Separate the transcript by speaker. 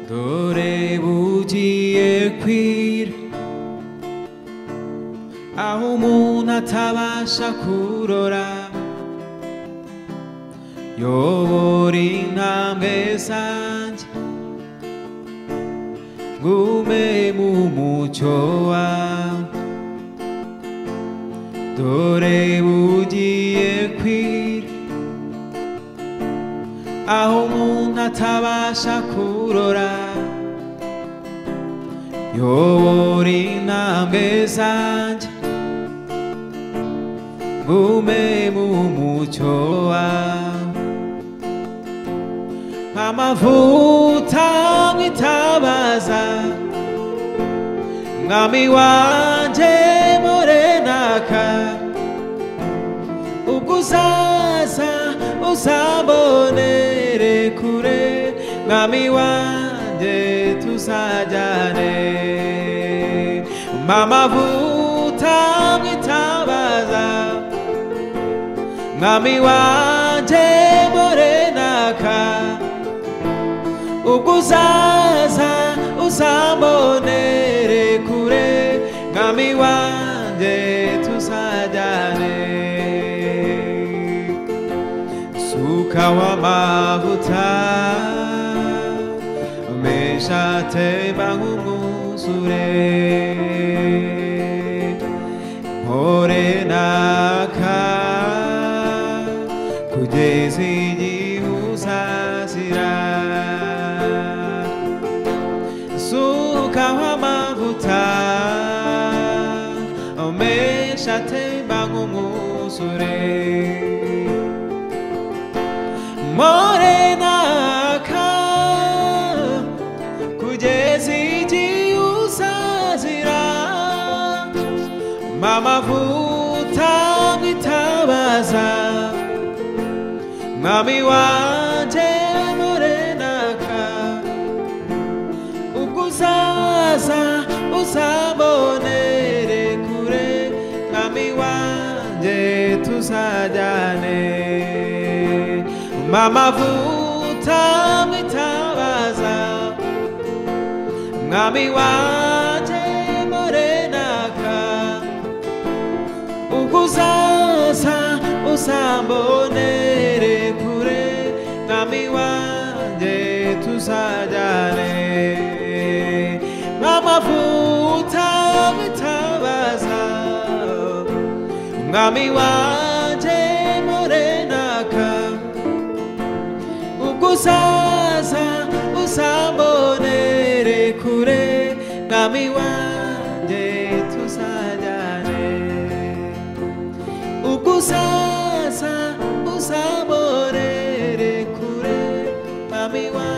Speaker 1: dore bugiye kwira aho umuntu atabasha kurora yobora intambwe zanjye ngume mu mucyo wawe dore bugiye kwira aho umuntu atabasha kurora yobora intambwe zanjye ngume mu mucyo wawe nk'amavuta mwitabaza mwami wanje morenaka ubwo uzaza uzambonere kure mwami wanje tuzajyane mamavuta mwitabaza mwami wanje morenaka ubwo uzaza uzambonere kure mwami wanje tuzajyane suka w'amavuta mesha temba nk'umwuzure mpore naka kugeza igihe uzazira suka w'amavuta mesha temba nk'umwuzure morenaka kugeza igihe uzazira mamavuta mwitabaza mwami wanje morenaka ubwo uzaza uzambonere kure mwami wanje tuzajyane mamavuta mwitabaza mwami wanje morenaka ubwo uzaza uzambonere kure mwami wanje tuzajyane mamavuta mwitabaza mwami wanje morenaka ubwo uzaza uzambonere kure mwami wanje tuzajyane ubwo uzaza uzambonere kure mwami wanje